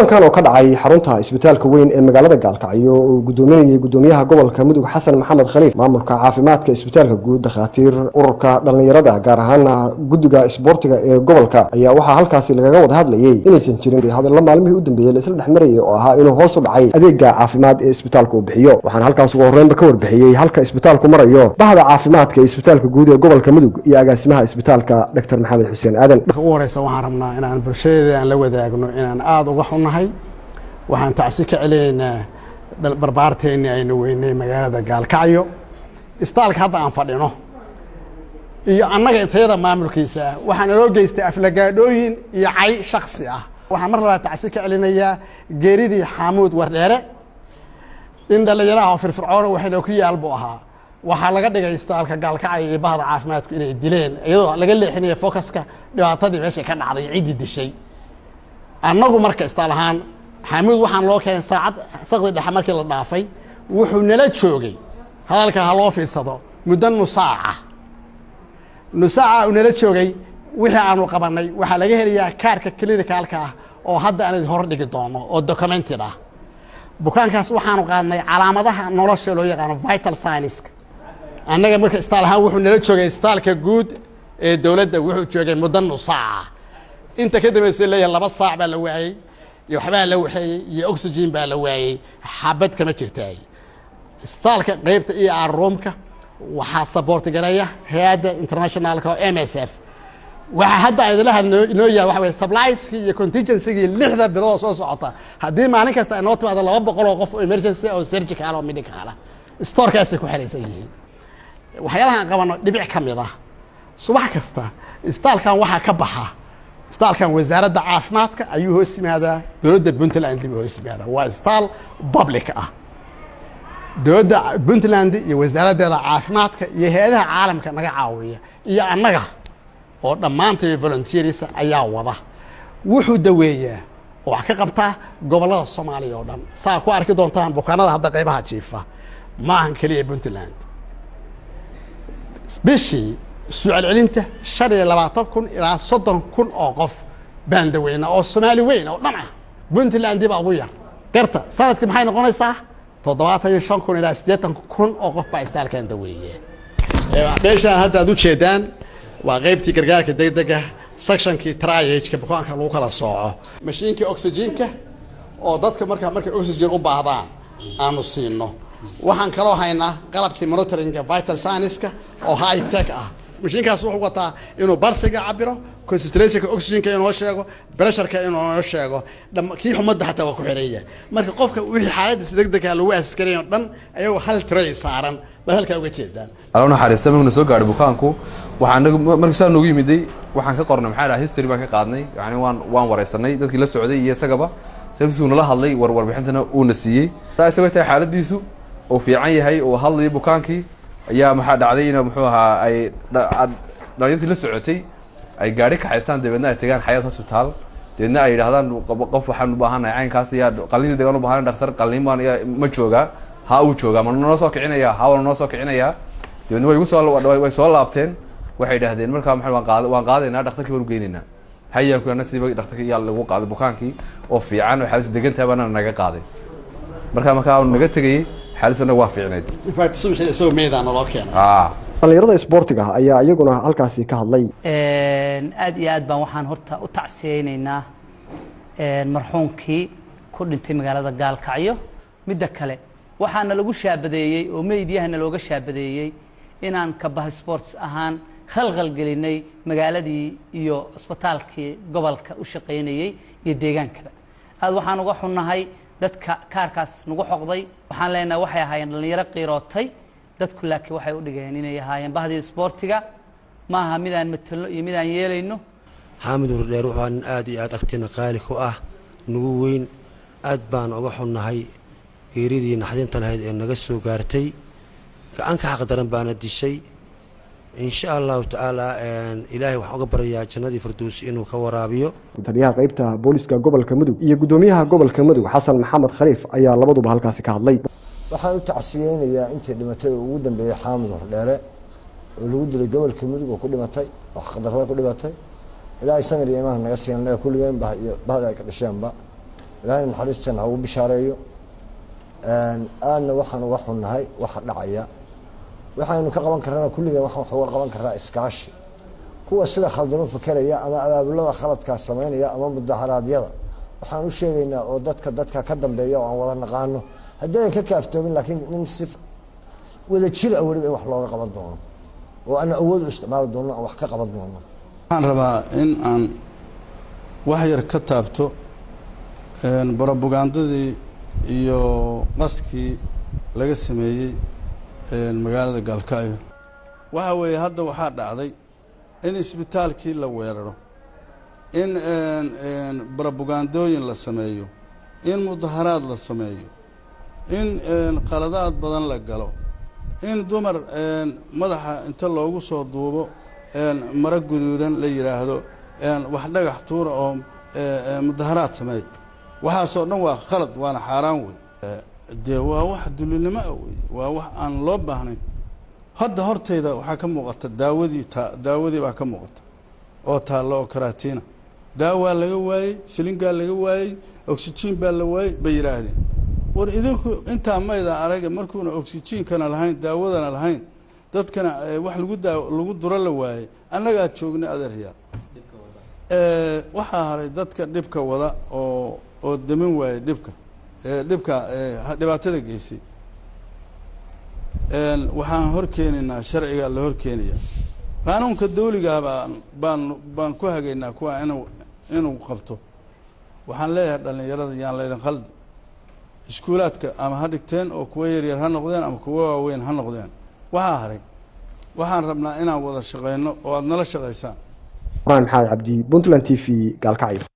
kan oo ka dhacay xarunta isbitaalka weyn ee magaalada gaalkacyo oo gudoominayay gudoomiyaha gobolka mudug xasan maxamed khaliif maamulka caafimaadka isbitaalka guud dhakhaatiir ururka dhallinyarada gaar ahaana guddiga isboortiga ee gobolka ayaa waxaa halkaasi lagaga wada hadlayay inaysan jirin hadalla maalmihii u dambeeyey laisla dhex marayay oo ahaa inuu hoos u dhacay adeega caafimaad ee isbitaalka uu bixiyo waxaana halkaas ugu horreynba ka warbixiyey halka isbitaalku marayo bahda caafimaadka ee isbitaalka guud ee gobolka mudug iyo agaasimaha isbitaalka dr maxamed xuseen aadan marka ugu horeysa waxaan rabnaa inaan bulshadeeda aan la wadaagno inaan aada uga xunnahay waxaan tacsi ka celinaynaa barbaarteennii aynu weynay magaalada gaalkacyo isbitaalka hadda aan fadhino iyo annaga intayada maamulkiisa ah waxaa naloo geystay aflagaadhooyin iyo cay shaksi ah waxaan mar labaad tacsi ka celinayaa geeridii xaamuud wardheere in dhallinyaraha oo firfircoona waxayna ku yaal buu ahaa waxaa laga dhigay isbitaalka gaalkacyo iyo bahda caafimaadku inay dileen iyadoo laga leexinaya focuska dhibaatadii meeshay ka dhacday ciddii dishay annagu marka isbitaal ahaan xaamuud waxaan loo keenay saacad saqdi dhexe markii la dhaafay wuxuu nala joogay hadalka ha loo fiirsado muddo nusaaca nusaaca uu nala joogay wixii aanu qabanay waxaa laga helayaa kaarka clinicalka ah oo hadda aan hor dhigi doono oo documented ah bukaankaas waxaanu qaadnay calaamadaha nolosha loo yaqaano vital signiska annaga marka isbitaal ahaan wuxuu nala joogay isbitaalka guud ee dowladda wuxuu joogay muddo nusaaca inta ka dambaysa leeyahay laba saac baa la waayey iyo waxbaa la waxeeyey iyo oxygen baa la waayey xabad kama jirtaay isbitaalka qeybta e r roomka waxaa saboorti gareeya hay-adda internationalka oo m s f waxaa hadda idila hadno inoo yahay waxa weye supplieski iyo contingencygii lixda bilood soo socota haddii maalin kasta ay noo timaado laba boqol oo qof oo emergency oo surgical oo medical ah storekaasay ku xeraysan yihiin waxyaalaha aan qabano dhibic ka mid ah subax kasta isbitaalkan waxaa ka baxa isbitaalkan wasaaradda caafimaadka ayuu hoos yimaadaa dowladda puntland buu hoos yimaadaa waa isbitaal public ah dowladda puntland iyo wasaaraddeeda caafimaadka iyo hay-adaha caalamka naga caawiya iyo annaga oo dhammaantay volunteers ayaa wada wuxuu daweeyaa oo wax ka qabtaa gobollada soomaaliya oo dhan saa ku arki doontaan bukaanada hadda qaybaha jiifa ma ahan keliya puntland bishii isu celcelinta shan iyo labaatan kun ilaa soddon kun oo qof baan daweynaa oo soomaali weyn oo dhan ah puntland baa ugu yar garta sanadkii maxay noqonaysaa toddobaatan iyo shan kun ilaa siddeetan kun oo qof baa isbitaalkan daweeye meeshaan hadda aad ujeedaan waa qeybtii gargaarka degdega sectionkii triageka bukaanka lagu kala sooco mashiinkii oxygenka oo dadka marka markay oxygen u baahdaan aanu siino waxaan kaloo haynaa qalabkii monitoringa vital signiska oo high tech ah mashiinkaas wuxuu wataa inuu barsiga cabiro concentrationka oxygenka inoo sheego pressureka inoo sheego kii xumadda xataa waa ku xiraya marka qofka wixii xaaladiisa degdega lagu askarayn oo dhan ayagoo hal tray saaran baad halkaa uga jeedaan alla naxariista markuna soo gaadhay bukaanku waxaan markii saa noogu yimiday waxaan ka qornay maxaa dhaha history baan ka qaadnay yani waan waan wareysanay dadkii la socday iyo isagaba serviceu nala hadlay war warbixintana uuna siiyey saa isagoo tahay xaaladiisu uu fiican yahay uu hadlayo bukaankii ayaa maxaa dhacday in muxuu ahaa ay dhalinyartii la socotay ay gaari kaxaystaan dabeedna ay tagaan xayaat hospital dabeedna ay yidhahdaan qof waxaan u baahanahay caynkaas yaa qalliinta degaan u baahanahay dhaktar qalliin baan ma joogaa ha uu joogaa ma noo soo kicinaya ha waa noo soo kicinaya dabeedna way igu soo way soo laabteen waxay idhahdeen markaa maa waan qaad waan qaadaynaa dhaktarkii baan u geynaynaa hayaan ku ana sidiiba dhaktarkii yaa lagu qaaday bukaankii oo fiican oo xaalis degantaha baana naga qaaday markaa markaa naga tegayey xaalisana waa fiicnayd isagoo meedaa naloo keenay dhallinyarada isboortiga ayaa iyaguna halkaasi ka hadlay aad iyo aad baan waxaan horta u tacsiyeynaynaa marxuumkii ku dhintay magaalada gaalkacyo midda kale waxaana lagu shaabadeeyey oo meydiyahana looga shaabadeeyey inaan kabaha sports ahaan khalkhal gelinay magaaladii iyo isbitaalkii gobolka u shaqaynayey iyo deegaankaba aad waxaan uga xunnahay dadka kaarkaas nagu xoqday waxaan leenahay waxay ahaayeen dhallinyaro qiirootay dadku laakiin waxay u dhigeen inay ahaayeen bahdii isboortiga ma aha midaan matelno iyo midaan yeelayno xaamid wardheer wuxuu nin aad iyo aad agtina qaali ku ah nagu weyn aad baan uga xunnahay geeridii naxdinta lahayd ee naga soo gaartay gacanka xaq daran baana dishay insha allahu tacaala ilaahay waxaan uga baryayaa jannadii firdowsi inuu ka waraabiyo taliyaha qeybta booliska gobolka mudug iyo gudoomiyaha gobolka mudug xasan maxamed khaliif ayaa labaduba halkaasi ka hadlay waxaan u tacsiyeynayaa intii dhimatay oo ugu dambeeyey xaamud hordheere oo lagu dilay gobolka mudug oo ku dhimatay oo xaqdarrada ku dhimatay ilaahay samir iyo imaan naga siiyan naga kulligeen bah iyo bahda ay ka dhasheenba ilaahay naxariistan ha ugu bishaareeyo aadna waxaan uga xunnahay waxa dhacaya waxaynu ka qaban karana kulligan waxaan wax uga qaban karnaa iskaashi kuwa sida khaldano fakeraya ama abaabulada khaladkaa samaynaya ama mudaharaadyada waxaan u sheegaynaa oo dadka dadka ka dambeeya oo aan wada naqaano haddaynan ka kaaftoomin laakiin nin si wada jir a weliba in wax looga qaban doono oo ana awood u isticmaali doono aan wax ka qaban doono waxaan rabaa in aan wax yar ka taabto brobagandadii iyo qaskii laga sameeyey magaalada gaalkacyo waxa weeye hadda waxaa dhacday in isbitaalkii la weeraro in brobagandooyin la sameeyo in mudaharaad la sameeyo in qaladaad badan la galo in dumar madaxa inta loogu soo duubo maro guduudan la yidhaahdo wax dhagax tuura oo mudaharaad sameey waxaasoo dhan waa khalad waana xaaraan wey dee waa wax dulinimo ah wey waa wax aan loo baahnayn hadda hortayda waxaa ka muuqata daawadii ta daawadii baa ka muuqata oo taalla oo karatiina daawaa laga waayey silingaa laga waayey oxygen baa la waayey bay yidhaahdeen war idinku intaa mayda araga markuuna oxygenkana lahayn daawadana lahayn dadkana wax lagu daa lagu duro la waayey annagaa joognay adeeryaal waxaa haray dadka dhibka wada oo oo damin waayey dhibka dhibka dhibaatada geysay waxaan hor keenaynaa sharciga la hor keenaya qaanuunka dawligaa baan baan baan ku hagaynaa kuwa inuu inuu qabto waxaan leeyahay dhallinyarada yaan laydin khaldi iskuulaadka ama ha dhigteen oo kuwa yaryar ha noqdeen ama kuwa waaweyn ha noqdeen waxaa haray waxaan rabnaa inaan wada shaqayno oo aada nala shaqaysaan ibrahim maxamed cabdi puntland t v gaalkacyo